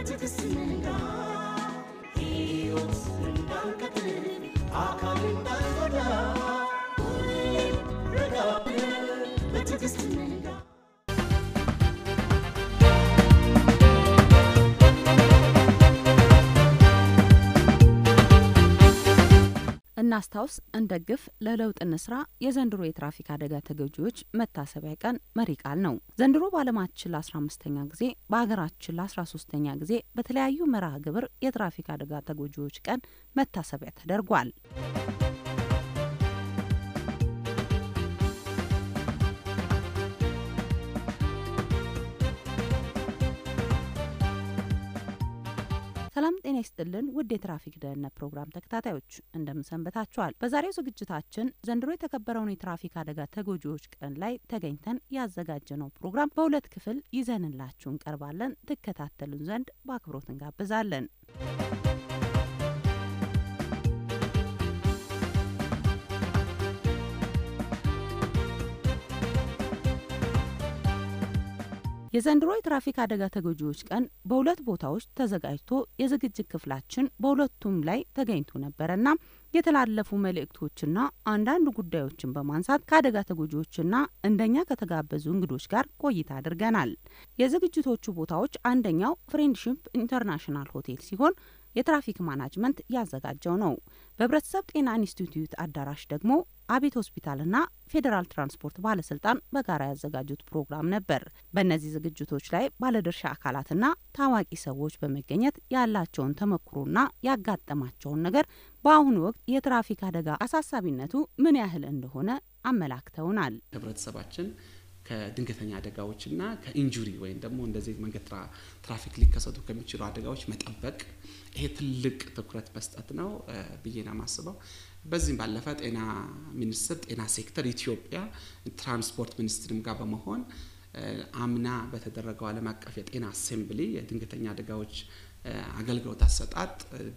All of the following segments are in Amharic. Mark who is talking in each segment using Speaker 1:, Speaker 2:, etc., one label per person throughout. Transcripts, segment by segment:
Speaker 1: በትዕግስት ንጋ ሕይወት እንዳንቀጥል አካል እንዳንጎዳ ሁሌም ረጋ ብለን በትዕግስት ንጋ
Speaker 2: እናስታውስ፣ እንደግፍ፣ ለለውጥ እንስራ የዘንድሮ የትራፊክ አደጋ ተጎጂዎች መታሰቢያ ቀን መሪ ቃል ነው። ዘንድሮ በዓለማችን ለአስራ አምስተኛ ጊዜ በሀገራችን ለአስራ ሶስተኛ ጊዜ በተለያዩ መርሃ ግብር የትራፊክ አደጋ ተጎጂዎች ቀን መታሰቢያ ተደርጓል። ሰላም ጤና ይስጥልን ውድ የትራፊክ ደህንነት ፕሮግራም ተከታታዮች እንደምን ሰንበታችኋል? በዛሬው ዝግጅታችን ዘንድሮ የተከበረውን የትራፊክ አደጋ ተጎጂዎች ቀን ላይ ተገኝተን ያዘጋጀነው ፕሮግራም በሁለት ክፍል ይዘንላችሁ እንቀርባለን። ትከታተሉን ዘንድ በአክብሮት እንጋብዛለን። የዘንድሮ የትራፊክ አደጋ ተጎጂዎች ቀን በሁለት ቦታዎች ተዘጋጅቶ የዝግጅት ክፍላችን በሁለቱም ላይ ተገኝቶ ነበረና የተላለፉ መልእክቶችና አንዳንድ ጉዳዮችን በማንሳት ከአደጋ ተጎጂዎችና እንደኛ ከተጋበዙ እንግዶች ጋር ቆይታ አድርገናል። የዝግጅቶቹ ቦታዎች አንደኛው ፍሬንድሺፕ ኢንተርናሽናል ሆቴል ሲሆን የትራፊክ ማናጅመንት ያዘጋጀው ነው። በህብረተሰብ ጤና ኢንስቲትዩት አዳራሽ ደግሞ አቤት ሆስፒታልና ፌዴራል ትራንስፖርት ባለስልጣን በጋራ ያዘጋጁት ፕሮግራም ነበር። በእነዚህ ዝግጅቶች ላይ ባለድርሻ አካላትና ታዋቂ ሰዎች በመገኘት ያላቸውን ተመክሮና ያጋጠማቸውን ነገር በአሁኑ ወቅት የትራፊክ አደጋ አሳሳቢነቱ ምን ያህል እንደሆነ አመላክተውናል።
Speaker 3: ህብረተሰባችን ከድንገተኛ አደጋዎችና ከኢንጁሪ ወይም ደግሞ እንደዚህ መንገድ ትራፊክ ሊከሰቱ ከሚችሉ አደጋዎች መጠበቅ ይሄ ትልቅ ትኩረት መስጠት ነው ብዬ ነው የማስበው። በዚህም ባለፈ ጤና ሚኒስቴር ጤና ሴክተር ኢትዮጵያ ትራንስፖርት ሚኒስትርም ጋር በመሆን አምና በተደረገው ዓለም አቀፍ የጤና አሴምብሊ የድንገተኛ አደጋዎች አገልግሎት አሰጣጥ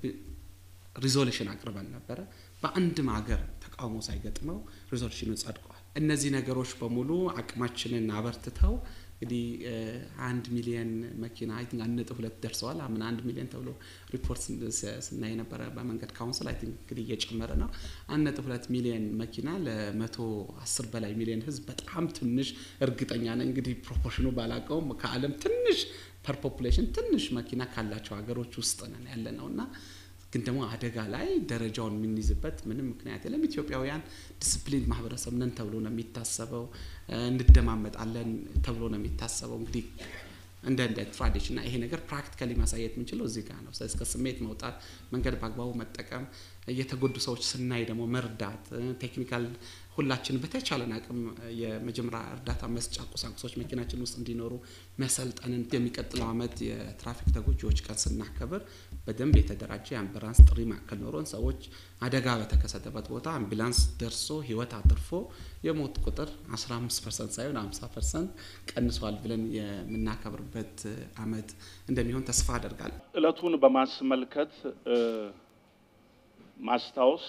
Speaker 3: ሪዞሉሽን አቅርበን ነበረ። በአንድም ሀገር ተቃውሞ ሳይገጥመው ሪዞሉሽኑ ጸድቋል። እነዚህ ነገሮች በሙሉ አቅማችንን አበርትተው እንግዲህ አንድ ሚሊየን መኪና አይ ቲንክ አንድ ነጥብ ሁለት ደርሰዋል። አምና አንድ ሚሊየን ተብሎ ሪፖርት ስናይ የነበረ በመንገድ ካውንስል አይ ቲንክ እንግዲህ እየጨመረ ነው። አንድ ነጥብ ሁለት ሚሊየን መኪና ለመቶ አስር በላይ ሚሊየን ህዝብ በጣም ትንሽ እርግጠኛ ነኝ እንግዲህ ፕሮፖርሽኑ ባላቀውም ከዓለም ትንሽ ፐር ፖፑሌሽን ትንሽ መኪና ካላቸው ሀገሮች ውስጥ ነን ያለ ነው እና ግን ደግሞ አደጋ ላይ ደረጃውን የምንይዝበት ምንም ምክንያት የለም። ኢትዮጵያውያን ዲስፕሊን ማህበረሰብ ነን ተብሎ ነው የሚታሰበው። እንደማመጣለን ተብሎ ነው የሚታሰበው። እንግዲህ እንደ እንደ ትራዲሽን እና ይሄ ነገር ፕራክቲካሊ ማሳየት የምንችለው እዚህ ጋር ነው። ስለዚህ ከስሜት መውጣት፣ መንገድ በአግባቡ መጠቀም፣ የተጎዱ ሰዎች ስናይ ደግሞ መርዳት፣ ቴክኒካል ሁላችን በተቻለን አቅም የመጀመሪያ እርዳታ መስጫ ቁሳቁሶች መኪናችን ውስጥ እንዲኖሩ መሰልጠንን የሚቀጥለው ዓመት የትራፊክ ተጎጂዎች ቀን ስናከብር በደንብ የተደራጀ የአምቡላንስ ጥሪ ማዕከል ኖሮን ሰዎች አደጋ በተከሰተበት ቦታ አምቡላንስ ደርሶ ህይወት አትርፎ የሞት ቁጥር 15 ፐርሰንት ሳይሆን 50 ፐርሰንት ቀንሷል ብለን የምናከብርበት ዓመት እንደሚሆን ተስፋ አደርጋለሁ።
Speaker 4: እለቱን በማስመልከት ማስታወስ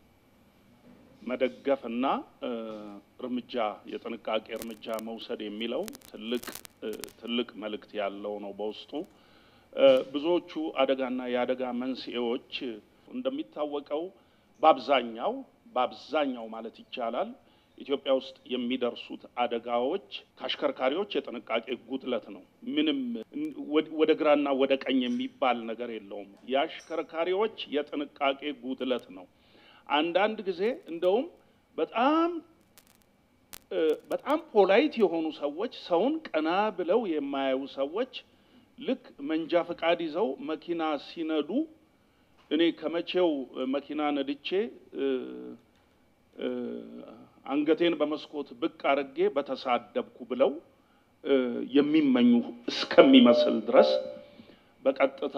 Speaker 4: መደገፍ እና እርምጃ የጥንቃቄ እርምጃ መውሰድ የሚለው ትልቅ ትልቅ መልእክት ያለው ነው በውስጡ። ብዙዎቹ አደጋና የአደጋ መንስኤዎች እንደሚታወቀው በአብዛኛው በአብዛኛው ማለት ይቻላል ኢትዮጵያ ውስጥ የሚደርሱት አደጋዎች ከአሽከርካሪዎች የጥንቃቄ ጉድለት ነው። ምንም ወደ ግራና ወደ ቀኝ የሚባል ነገር የለውም። የአሽከርካሪዎች የጥንቃቄ ጉድለት ነው። አንዳንድ ጊዜ እንደውም በጣም በጣም ፖላይት የሆኑ ሰዎች ሰውን ቀና ብለው የማያዩ ሰዎች ልክ መንጃ ፈቃድ ይዘው መኪና ሲነዱ እኔ ከመቼው መኪና ነድቼ አንገቴን በመስኮት ብቅ አድርጌ በተሳደብኩ ብለው የሚመኙ እስከሚመስል ድረስ በቀጥታ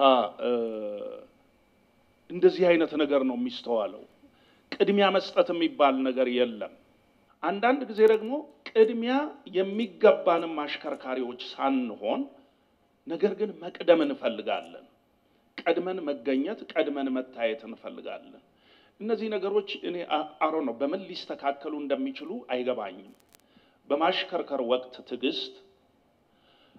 Speaker 4: እንደዚህ አይነት ነገር ነው የሚስተዋለው። ቅድሚያ መስጠት የሚባል ነገር የለም። አንዳንድ ጊዜ ደግሞ ቅድሚያ የሚገባንም አሽከርካሪዎች ሳንሆን ነገር ግን መቅደም እንፈልጋለን። ቀድመን መገኘት፣ ቀድመን መታየት እንፈልጋለን። እነዚህ ነገሮች እኔ አሮ ነው በምን ሊስተካከሉ እንደሚችሉ አይገባኝም። በማሽከርከር ወቅት ትዕግስት፣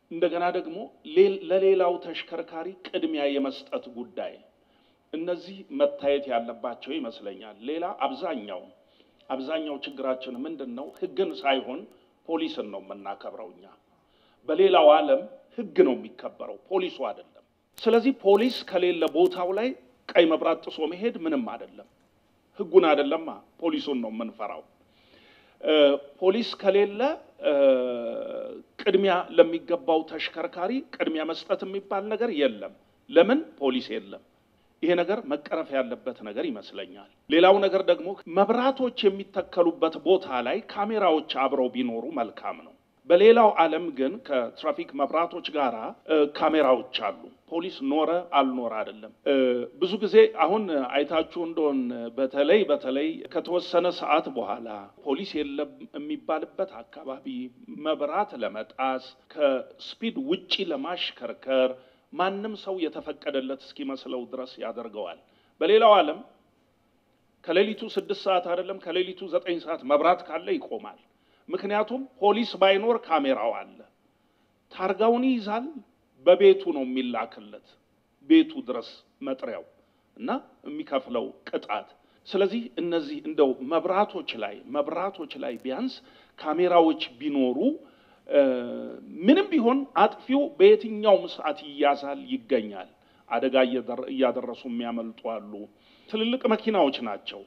Speaker 4: እንደገና ደግሞ ሌ- ለሌላው ተሽከርካሪ ቅድሚያ የመስጠት ጉዳይ እነዚህ መታየት ያለባቸው ይመስለኛል። ሌላ አብዛኛው አብዛኛው ችግራችን ምንድን ነው? ህግን ሳይሆን ፖሊስን ነው የምናከብረው እኛ። በሌላው ዓለም ህግ ነው የሚከበረው፣ ፖሊሱ አይደለም። ስለዚህ ፖሊስ ከሌለ ቦታው ላይ ቀይ መብራት ጥሶ መሄድ ምንም አይደለም። ህጉን አይደለማ ፖሊሱን ነው የምንፈራው። እ፣ ፖሊስ ከሌለ እ፣ ቅድሚያ ለሚገባው ተሽከርካሪ ቅድሚያ መስጠት የሚባል ነገር የለም። ለምን ፖሊስ የለም? ይሄ ነገር መቀረፍ ያለበት ነገር ይመስለኛል። ሌላው ነገር ደግሞ መብራቶች የሚተከሉበት ቦታ ላይ ካሜራዎች አብረው ቢኖሩ መልካም ነው። በሌላው ዓለም ግን ከትራፊክ መብራቶች ጋር ካሜራዎች አሉ። ፖሊስ ኖረ አልኖረ አይደለም። እ፣ ብዙ ጊዜ አሁን አይታችሁ እንደሆን በተለይ በተለይ ከተወሰነ ሰዓት በኋላ ፖሊስ የለም የሚባልበት አካባቢ መብራት ለመጣስ ከስፒድ ውጪ ለማሽከርከር ማንም ሰው የተፈቀደለት እስኪመስለው ድረስ ያደርገዋል። በሌላው ዓለም ከሌሊቱ ስድስት ሰዓት አይደለም ከሌሊቱ ዘጠኝ ሰዓት መብራት ካለ ይቆማል። ምክንያቱም ፖሊስ ባይኖር ካሜራው አለ። ታርጋውን ይይዛል። በቤቱ ነው የሚላክለት ቤቱ ድረስ መጥሪያው እና የሚከፍለው ቅጣት። ስለዚህ እነዚህ እንደው መብራቶች ላይ መብራቶች ላይ ቢያንስ ካሜራዎች ቢኖሩ እ፣ ምንም ቢሆን አጥፊው በየትኛውም ሰዓት ይያዛል፣ ይገኛል። አደጋ እየደረ- እያደረሱ የሚያመልጡ አሉ። ትልልቅ መኪናዎች ናቸው።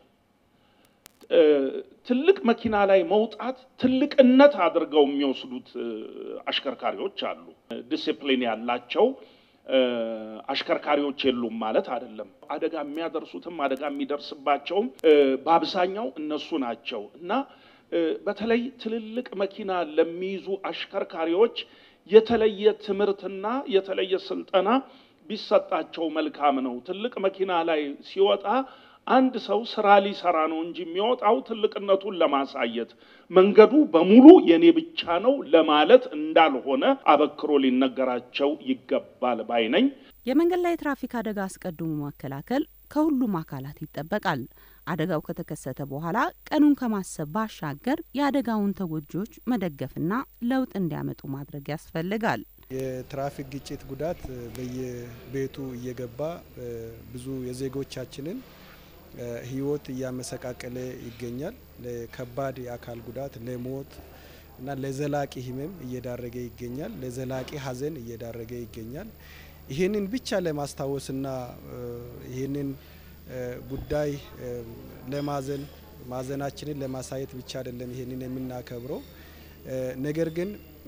Speaker 4: እ፣ ትልቅ መኪና ላይ መውጣት ትልቅነት አድርገው የሚወስዱት እ፣ አሽከርካሪዎች አሉ። ዲሲፕሊን ያላቸው እ፣ አሽከርካሪዎች የሉም ማለት አይደለም። አደጋ የሚያደርሱትም አደጋ የሚደርስባቸውም እ፣ በአብዛኛው እነሱ ናቸው እና እ፣ በተለይ ትልልቅ መኪና ለሚይዙ አሽከርካሪዎች የተለየ ትምህርትና የተለየ ስልጠና ቢሰጣቸው መልካም ነው። ትልቅ መኪና ላይ ሲወጣ አንድ ሰው ስራ ሊሰራ ነው እንጂ የሚወጣው ትልቅነቱን ለማሳየት መንገዱ በሙሉ የኔ ብቻ ነው ለማለት እንዳልሆነ አበክሮ ሊነገራቸው ይገባል ባይ ነኝ።
Speaker 2: የመንገድ ላይ ትራፊክ አደጋ አስቀድሞ መከላከል ከሁሉም አካላት ይጠበቃል። አደጋው ከተከሰተ በኋላ ቀኑን ከማሰብ ባሻገር የአደጋውን ተጎጂዎች መደገፍና ለውጥ እንዲያመጡ ማድረግ ያስፈልጋል።
Speaker 5: የትራፊክ ግጭት ጉዳት በየቤቱ እየገባ እ፣ ብዙ የዜጎቻችንን እ፣ ሕይወት እያመሰቃቀለ ይገኛል። ለከባድ የአካል ጉዳት፣ ለሞት እና ለዘላቂ ሕመም እየዳረገ ይገኛል። ለዘላቂ ሐዘን እየዳረገ ይገኛል። ይህንን ብቻ ለማስታወስና እ፣ ይህንን እ፣ ጉዳይ እ፣ ለማዘን ማዘናችንን ለማሳየት ብቻ አይደለም ይህንን የምናከብረው እ፣ ነገር ግን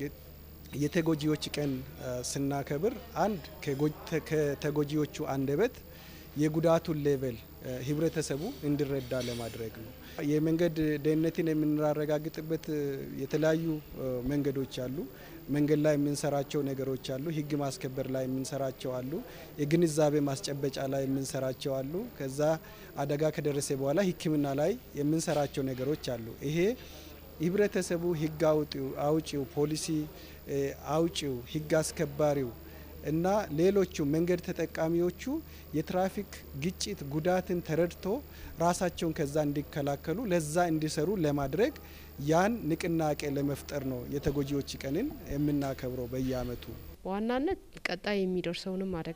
Speaker 5: የተጎጂዎች ቀን እ፣ ስናከብር አንድ ከጎ- ተ- ከተጎጂዎቹ አንደበት የጉዳቱን ሌቨል እ፣ ህብረተሰቡ እንዲረዳ ለማድረግ ነው። የመንገድ ደህንነትን የምናረጋግጥበት እ፣ የተለያዩ እ፣ መንገዶች አሉ። መንገድ ላይ የምንሰራቸው ነገሮች አሉ። ህግ ማስከበር ላይ የምንሰራቸው አሉ። የግንዛቤ ማስጨበጫ ላይ የምንሰራቸው አሉ። ከዛ አደጋ ከደረሰ በኋላ ሕክምና ላይ የምንሰራቸው ነገሮች አሉ። ይሄ ህብረተሰቡ ህግ አውጪው አውጪው ፖሊሲ እ፣ አውጪው ህግ አስከባሪው እና ሌሎቹ መንገድ ተጠቃሚዎቹ የትራፊክ ግጭት ጉዳትን ተረድቶ ራሳቸውን ከዛ እንዲከላከሉ ለዛ እንዲሰሩ ለማድረግ ያን ንቅናቄ ለመፍጠር ነው የተጎጂዎች ቀንን የምናከብረው በየአመቱ።
Speaker 6: በዋናነት ቀጣይ የሚደርሰውንም አደጋ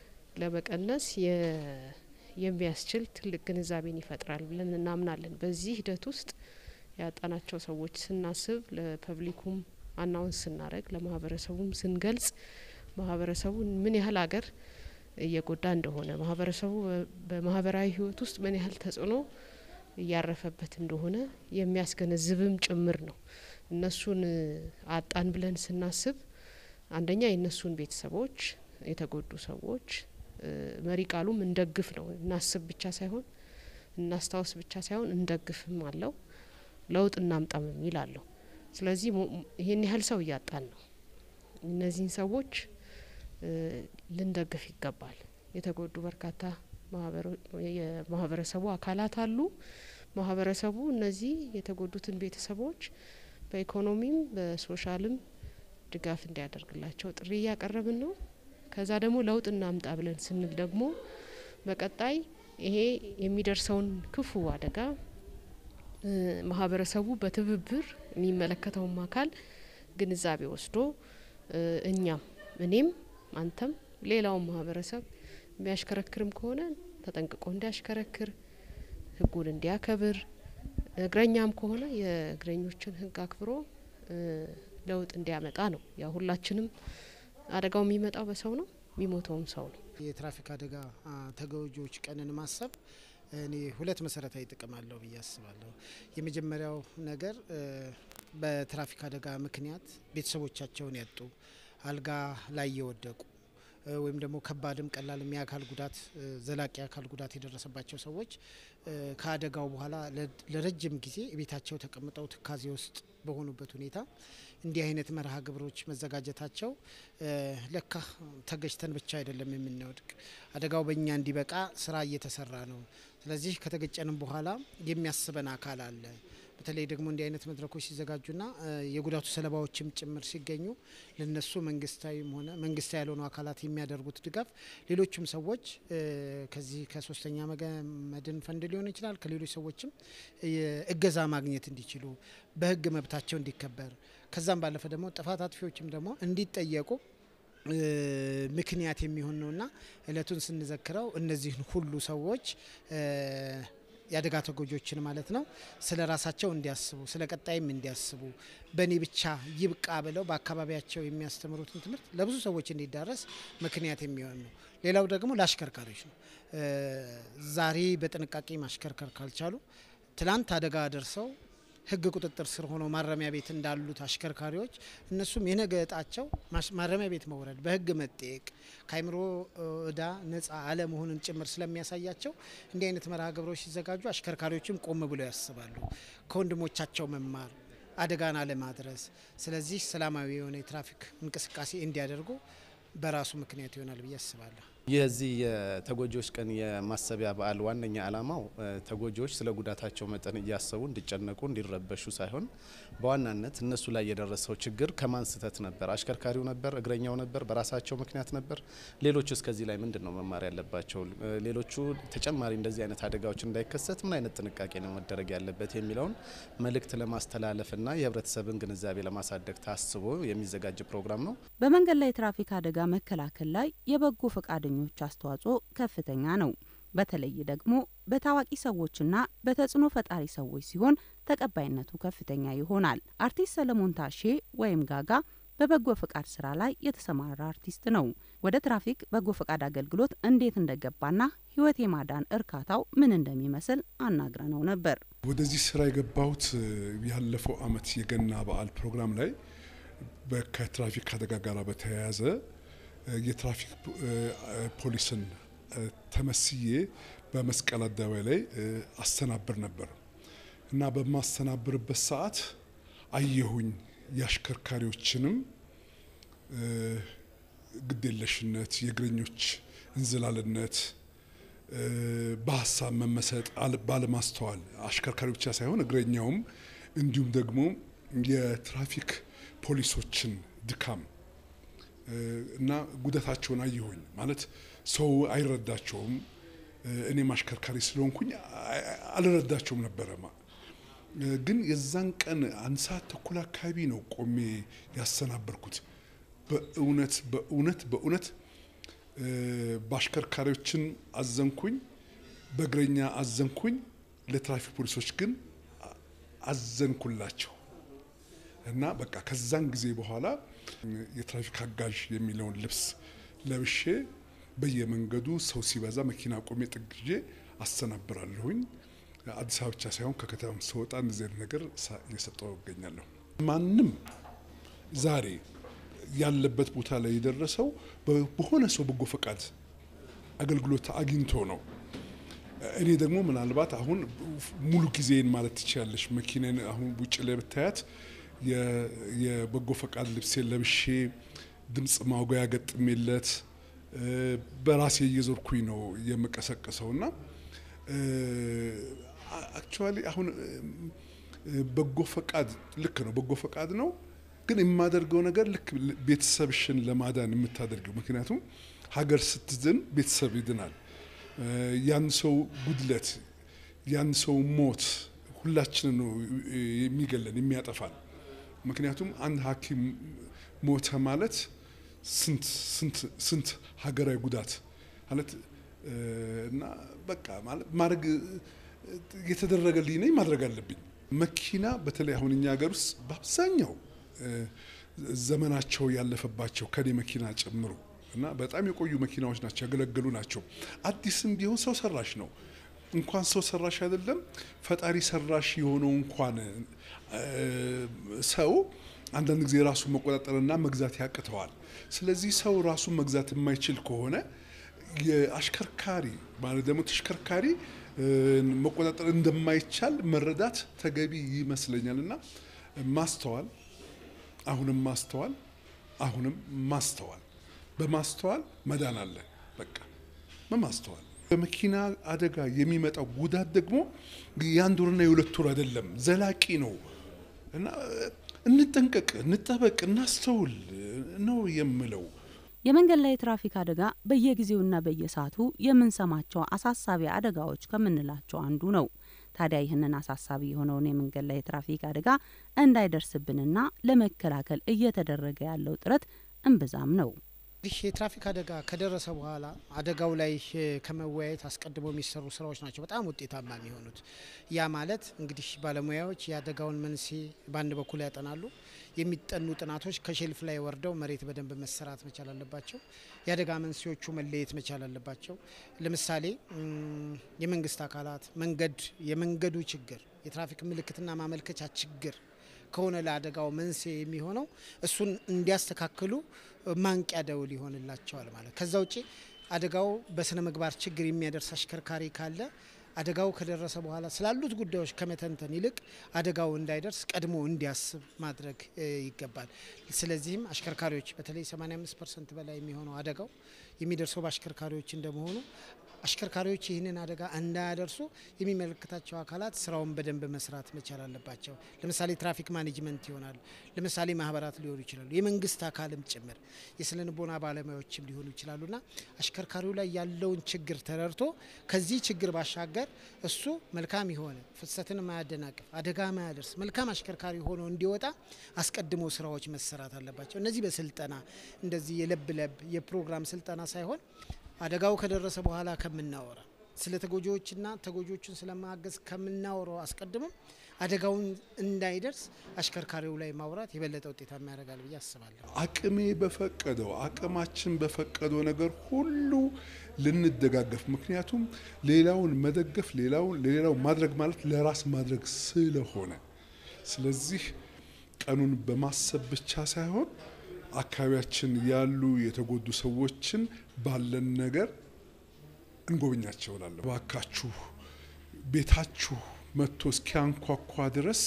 Speaker 6: ለመቀነስ የ- የሚያስችል ትልቅ ግንዛቤን ይፈጥራል ብለን እናምናለን። በዚህ ሂደት ውስጥ ያጣናቸው ሰዎች ስናስብ ለፐብሊኩም አናውንስ ስናደርግ ለማህበረሰቡም ስንገልጽ ማህበረሰቡ ምን ያህል አገር እየጎዳ እንደሆነ ማህበረሰቡ በ- በማህበራዊ ህይወት ውስጥ ምን ያህል ተጽዕኖ እያረፈበት እንደሆነ የሚያስገነዝብም ጭምር ነው። እነሱን እ፣ አጣን ብለን ስናስብ አንደኛ የእነሱን ቤተሰቦች የተጎዱ ሰዎች እ፣ መሪ ቃሉም እንደግፍ ነው። እናስብ ብቻ ሳይሆን እናስታውስ ብቻ ሳይሆን እንደግፍም አለው ለውጥ እናምጣም የሚል አለው። ስለዚህ ሞ- ይሄን ያህል ሰው እያጣን ነው። እነዚህን ሰዎች እ፣ ልንደግፍ ይገባል። የተጎዱ በርካታ ማህበሮ- የማህበረሰቡ አካላት አሉ። ማህበረሰቡ እነዚህ የተጎዱትን ቤተሰቦች በኢኮኖሚም በሶሻልም ድጋፍ እንዲያደርግላቸው ጥሪ እያቀረብን ነው። ከዛ ደግሞ ለውጥ እናምጣ ብለን ስንል ደግሞ በቀጣይ ይሄ የሚደርሰውን ክፉ አደጋ እ፣ ማህበረሰቡ በትብብር የሚመለከተውም አካል ግንዛቤ ወስዶ እኛም እኔም አንተም ሌላውን ማህበረሰብ የሚያሽከረክርም ከሆነ ተጠንቅቆ እንዲያሽከረክር ህጉን እንዲያከብር እግረኛም ከሆነ የእግረኞችን ህግ አክብሮ ለውጥ እንዲያመጣ ነው። ያው ሁላችንም አደጋው የሚመጣው በሰው ነው፣ የሚሞተውም ሰው ነው።
Speaker 7: የትራፊክ አደጋ ተጎጂዎች ቀንን ማሰብ እኔ ሁለት መሰረታዊ ጥቅም አለው ብዬ አስባለሁ። የመጀመሪያው ነገር በትራፊክ አደጋ ምክንያት ቤተሰቦቻቸውን ያጡ አልጋ ላይ የወደቁ ወይም ደግሞ ከባድም ቀላልም የአካል ጉዳት ዘላቂ አካል ጉዳት የደረሰባቸው ሰዎች ከአደጋው በኋላ ለረጅም ጊዜ ቤታቸው ተቀምጠው ትካዜ ውስጥ በሆኑበት ሁኔታ እንዲህ አይነት መርሃ ግብሮች መዘጋጀታቸው ለካ ተገጭተን ብቻ አይደለም የምንወድቅ፣ አደጋው በእኛ እንዲበቃ ስራ እየተሰራ ነው። ስለዚህ ከተገጨንም በኋላ የሚያስበን አካል አለ። በተለይ ደግሞ እንዲህ አይነት መድረኮች ሲዘጋጁና የጉዳቱ ሰለባዎችም ጭምር ሲገኙ ለነሱ መንግስታዊም ሆነ መንግስታዊ ያልሆኑ አካላት የሚያደርጉት ድጋፍ ሌሎችም ሰዎች ከዚህ ከሶስተኛ መድን ፈንድ ሊሆን ይችላል ከሌሎች ሰዎችም እገዛ ማግኘት እንዲችሉ በህግ መብታቸው እንዲከበር ከዛም ባለፈ ደግሞ ጥፋት አጥፊዎችም ደግሞ እንዲጠየቁ ምክንያት የሚሆን ነውና እለቱን ስንዘክረው እነዚህን ሁሉ ሰዎች የአደጋ ተጎጂዎችን ማለት ነው ስለ ራሳቸው እንዲያስቡ ስለ ቀጣይም እንዲያስቡ በእኔ ብቻ ይብቃ ብለው በአካባቢያቸው የሚያስተምሩትን ትምህርት ለብዙ ሰዎች እንዲዳረስ ምክንያት የሚሆን ነው። ሌላው ደግሞ ለአሽከርካሪዎች ነው። ዛሬ በጥንቃቄ ማሽከርከር ካልቻሉ ትላንት አደጋ ደርሰው ህግ ቁጥጥር ስር ሆነው ማረሚያ ቤት እንዳሉት አሽከርካሪዎች እነሱም የነገ እጣቸው ማረሚያ ቤት መውረድ፣ በህግ መጠየቅ፣ ከአይምሮ እዳ ነጻ አለመሆንን ጭምር ስለሚያሳያቸው እንዲህ አይነት መርሃ ግብሮች ሲዘጋጁ አሽከርካሪዎችም ቆም ብለው ያስባሉ። ከወንድሞቻቸው መማር፣ አደጋን አለማድረስ። ስለዚህ ሰላማዊ የሆነ የትራፊክ እንቅስቃሴ እንዲያደርጉ በራሱ ምክንያት ይሆናል ብዬ አስባለሁ።
Speaker 8: የዚህ የተጎጂዎች ቀን የማሰቢያ በዓል ዋነኛ ዓላማው ተጎጂዎች ስለ ጉዳታቸው መጠን እያሰቡ እንዲጨነቁ እንዲረበሹ ሳይሆን በዋናነት እነሱ ላይ የደረሰው ችግር ከማን ስህተት ነበር? አሽከርካሪው ነበር? እግረኛው ነበር? በራሳቸው ምክንያት ነበር? ሌሎቹ እስከዚህ ላይ ምንድን ነው መማር ያለባቸው? ሌሎቹ ተጨማሪ እንደዚህ አይነት አደጋዎች እንዳይከሰት ምን አይነት ጥንቃቄ ነው መደረግ ያለበት የሚለውን መልእክት ለማስተላለፍና የህብረተሰብን ግንዛቤ ለማሳደግ ታስቦ የሚዘጋጅ ፕሮግራም ነው።
Speaker 2: በመንገድ ላይ የትራፊክ አደጋ መከላከል ላይ የበጎ ፈቃደኞች አስተዋጽኦ ከፍተኛ ነው። በተለይ ደግሞ በታዋቂ ሰዎችና በተጽዕኖ ፈጣሪ ሰዎች ሲሆን ተቀባይነቱ ከፍተኛ ይሆናል። አርቲስት ሰለሞን ታሼ ወይም ጋጋ በበጎ ፈቃድ ስራ ላይ የተሰማራ አርቲስት ነው። ወደ ትራፊክ በጎ ፈቃድ አገልግሎት እንዴት እንደገባና ህይወት የማዳን እርካታው ምን እንደሚመስል አናግረነው ነበር።
Speaker 9: ወደዚህ ስራ የገባሁት ያለፈው አመት የገና በዓል ፕሮግራም ላይ ከትራፊክ አደጋ ጋር በተያያዘ የትራፊክ ፖሊስን ተመስዬ በመስቀል አደባባይ ላይ አስተናብር ነበር እና በማስተናብርበት ሰዓት አየሁኝ የአሽከርካሪዎችንም ግዴለሽነት፣ የእግረኞች እንዝላልነት፣ በሀሳብ መመሰጥ፣ ባለማስተዋል አሽከርካሪ ብቻ ሳይሆን እግረኛውም እንዲሁም ደግሞ የትራፊክ ፖሊሶችን ድካም እና ጉዳታቸውን አየሁኝ። ማለት ሰው አይረዳቸውም። እኔም አሽከርካሪ ስለሆንኩኝ አልረዳቸውም ነበረ። ግን የዛን ቀን አንድ ሰዓት ተኩል አካባቢ ነው ቆሜ ያሰናበርኩት። በእውነት በእውነት በእውነት በአሽከርካሪዎችን አዘንኩኝ፣ በእግረኛ አዘንኩኝ፣ ለትራፊክ ፖሊሶች ግን አዘንኩላቸው እና በቃ ከዛን ጊዜ በኋላ የትራፊክ አጋዥ የሚለውን ልብስ ለብሼ በየመንገዱ ሰው ሲበዛ መኪና ቆሜ ጥግዤ አስተናብራለሁኝ። አዲስ አበባ ብቻ ሳይሆን ከከተማ ስወጣ እንደዚህ አይነት ነገር እየሰጠው እገኛለሁ። ማንም ዛሬ ያለበት ቦታ ላይ የደረሰው በሆነ ሰው በጎ ፈቃድ አገልግሎት አግኝቶ ነው። እኔ ደግሞ ምናልባት አሁን ሙሉ ጊዜን ማለት ትችላለች። መኪናን አሁን ውጭ ላይ ብታያት የበጎ ፈቃድ ልብሴን ለብሼ ድምፅ ማጉያ ገጥሜለት በራሴ እየዞርኩኝ ነው የምቀሰቅሰው እና አክቹዋሊ አሁን በጎ ፈቃድ ልክ ነው፣ በጎ ፈቃድ ነው። ግን የማደርገው ነገር ልክ ቤተሰብሽን ለማዳን የምታደርገው ምክንያቱም ሀገር ስትድን ቤተሰብ ይድናል። ያን ሰው ጉድለት፣ ያን ሰው ሞት ሁላችንን ነው የሚገለን የሚያጠፋን። ምክንያቱም አንድ ሐኪም ሞተ ማለት ስንት ስንት ስንት ሀገራዊ ጉዳት ማለት እ፣ እና በቃ ማለት ማድረግ እ፣ የተደረገልኝ ነኝ ማድረግ አለብኝ። መኪና በተለይ አሁን እኛ ሀገር ውስጥ በአብዛኛው እ፣ ዘመናቸው ያለፈባቸው ከኔ መኪና ጨምሮ እና በጣም የቆዩ መኪናዎች ናቸው፣ ያገለገሉ ናቸው። አዲስም ቢሆን ሰው ሰራሽ ነው። እንኳን ሰው ሰራሽ አይደለም ፈጣሪ ሰራሽ የሆነው እንኳን እ፣ ሰው አንዳንድ ጊዜ ራሱን መቆጣጠርና መግዛት ያቅተዋል። ስለዚህ ሰው ራሱን መግዛት የማይችል ከሆነ የአሽከርካሪ ማለት ደግሞ ተሽከርካሪ እ፣ መቆጣጠር እንደማይቻል መረዳት ተገቢ ይመስለኛል እና ማስተዋል አሁንም ማስተዋል አሁንም ማስተዋል በማስተዋል መዳን አለ። በቃ በማስተዋል በመኪና አደጋ የሚመጣው ጉዳት ደግሞ የአንድ ወርና የሁለት ወር አይደለም፣ ዘላቂ ነው እና እንጠንቀቅ፣ እንጠበቅ፣ እናስተውል ነው የምለው።
Speaker 2: የመንገድ ላይ የትራፊክ አደጋ በየጊዜውና በየሰዓቱ የምንሰማቸው አሳሳቢ አደጋዎች ከምንላቸው አንዱ ነው። ታዲያ ይህንን አሳሳቢ የሆነውን የመንገድ ላይ የትራፊክ አደጋ እንዳይደርስብንና ለመከላከል እየተደረገ ያለው ጥረት እምብዛም ነው።
Speaker 7: ይህ የትራፊክ አደጋ ከደረሰ በኋላ አደጋው ላይ እ፣ ከመወያየት አስቀድሞ የሚሰሩ ስራዎች ናቸው በጣም ውጤታማ የሚሆኑት። ያ ማለት እንግዲህ ባለሙያዎች የአደጋውን መንስኤ በአንድ በኩል ያጠናሉ። የሚጠኑ ጥናቶች ከሼልፍ ላይ ወርደው መሬት በደንብ መሰራት መቻል አለባቸው። የአደጋ መንስኤዎቹ መለየት መቻል አለባቸው። ለምሳሌ እም፣ የመንግስት አካላት መንገድ የመንገዱ ችግር የትራፊክ ምልክትና ማመልከቻ ችግር ከሆነ ለአደጋው መንስኤ የሚሆነው እሱን እንዲያስተካክሉ ማንቂያ ደውል ይሆንላቸዋል ማለት። ከዛ ውጭ አደጋው በስነ ምግባር ችግር የሚያደርስ አሽከርካሪ ካለ አደጋው ከደረሰ በኋላ ስላሉት ጉዳዮች ከመተንተን ይልቅ አደጋው እንዳይደርስ ቀድሞ እንዲያስብ ማድረግ እ, ይገባል። ስለዚህም አሽከርካሪዎች በተለይ 85 ፐርሰንት በላይ የሚሆነው አደጋው የሚደርሰው በአሽከርካሪዎች እንደመሆኑ አሽከርካሪዎች ይህንን አደጋ እንዳያደርሱ የሚመለከታቸው አካላት ስራውን በደንብ መስራት መቻል አለባቸው። ለምሳሌ ትራፊክ ማኔጅመንት ይሆናል። ለምሳሌ ማህበራት ሊሆኑ ይችላሉ። የመንግስት አካልም ጭምር የስነ ልቦና ባለሙያዎችም ሊሆኑ ይችላሉና አሽከርካሪው ላይ ያለውን ችግር ተረድቶ ከዚህ ችግር ባሻገር እሱ መልካም የሆነ ፍሰትን ማያደናቅፍ አደጋ ማያደርስ መልካም አሽከርካሪ ሆኖ እንዲወጣ አስቀድሞ ስራዎች መሰራት አለባቸው። እነዚህ በስልጠና እንደዚህ የለብ ለብ የፕሮግራም ስልጠና ሳይሆን አደጋው ከደረሰ በኋላ ከምናወራ ስለ ተጎጂዎችና ተጎጂዎችን ስለማገዝ ከምናወራው አስቀድመም አደጋውን እንዳይደርስ አሽከርካሪው ላይ ማውራት የበለጠ ውጤታማ ያደርጋል ብዬ አስባለሁ።
Speaker 9: አቅሜ በፈቀደው አቅማችን በፈቀደው ነገር ሁሉ ልንደጋገፍ። ምክንያቱም ሌላውን መደገፍ ሌላውን ለሌላው ማድረግ ማለት ለራስ ማድረግ ስለሆነ፣ ስለዚህ ቀኑን በማሰብ ብቻ ሳይሆን አካባቢያችን ያሉ የተጎዱ ሰዎችን ባለን ነገር እንጎብኛቸው እላለሁ። እባካችሁ ቤታችሁ መጥቶ እስኪያንኳኳ ድረስ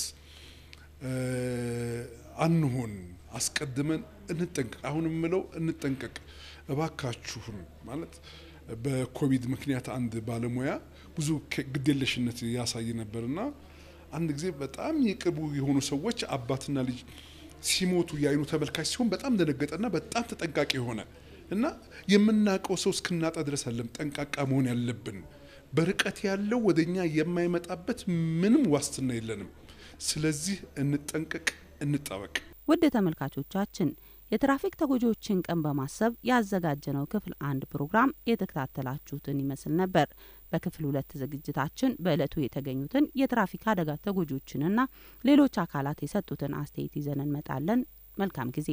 Speaker 9: አንሆን፣ አስቀድመን እንጠንቀቅ። አሁን የምለው እንጠንቀቅ እባካችሁን ማለት በኮቪድ ምክንያት አንድ ባለሙያ ብዙ ግዴለሽነት ያሳይ ነበርና አንድ ጊዜ በጣም የቅርቡ የሆኑ ሰዎች አባትና ልጅ ሲሞቱ የአይኑ ተመልካች ሲሆን በጣም ደነገጠና በጣም ተጠንቃቂ የሆነ እና የምናውቀው ሰው እስክናጣ ድረስ አለም ጠንቃቃ መሆን ያለብን። በርቀት ያለው ወደኛ የማይመጣበት ምንም ዋስትና የለንም። ስለዚህ እንጠንቀቅ፣ እንጠበቅ።
Speaker 2: ውድ ተመልካቾቻችን የትራፊክ ተጎጂዎችን ቀን በማሰብ ያዘጋጀነው ክፍል አንድ ፕሮግራም የተከታተላችሁትን ይመስል ነበር። በክፍል ሁለት ዝግጅታችን በዕለቱ የተገኙትን የትራፊክ አደጋ ተጎጂዎችንና ሌሎች አካላት የሰጡትን አስተያየት ይዘን እንመጣለን። መልካም ጊዜ።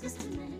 Speaker 1: በትዕግስት እንጋ